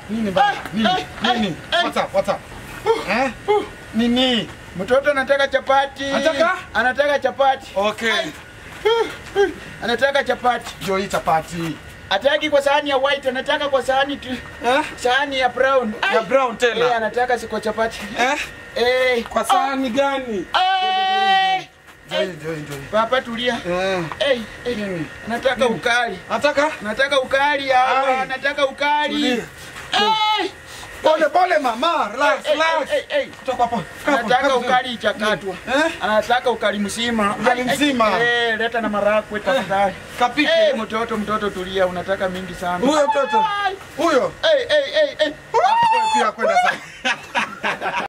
Nini bana? Nini? Ai, Nini? ai. What's up? What's up? Eh? Nini? Mtoto anataka chapati. Anataka? Anataka chapati. Okay. Anataka chapati. Ndio hii chapati. Hataki kwa sahani ya white, anataka kwa sahani tu. Eh? Sahani ya brown. Ai. Ya brown Eh, tena. anataka si kwa chapati. Eh? Eh. Kwa sahani gani? Eh. Ndio hii, ndio hii, ndio hii. Papa tulia. Eh. Eh, eh. Nini? Anataka ukali. Nataka? Anataka ukali hapa, Ai. anataka ukali. Tulia. Eh. Pole pole mama, relax, Eh, relax. eh, eh, eh. Toka hapo. Kaa hapo, Anataka kaa ukali ichakatwa. Eh? Anataka ukali mzima. Ukali Ai, ai, mzima. Eh, leta na marakwe tafadhali. Kapike. Eh, mtoto mtoto tulia, unataka mingi sana. Huyo mtoto. Ai. Huyo. Eh, eh, eh, eh. Wewe pia kwenda sana.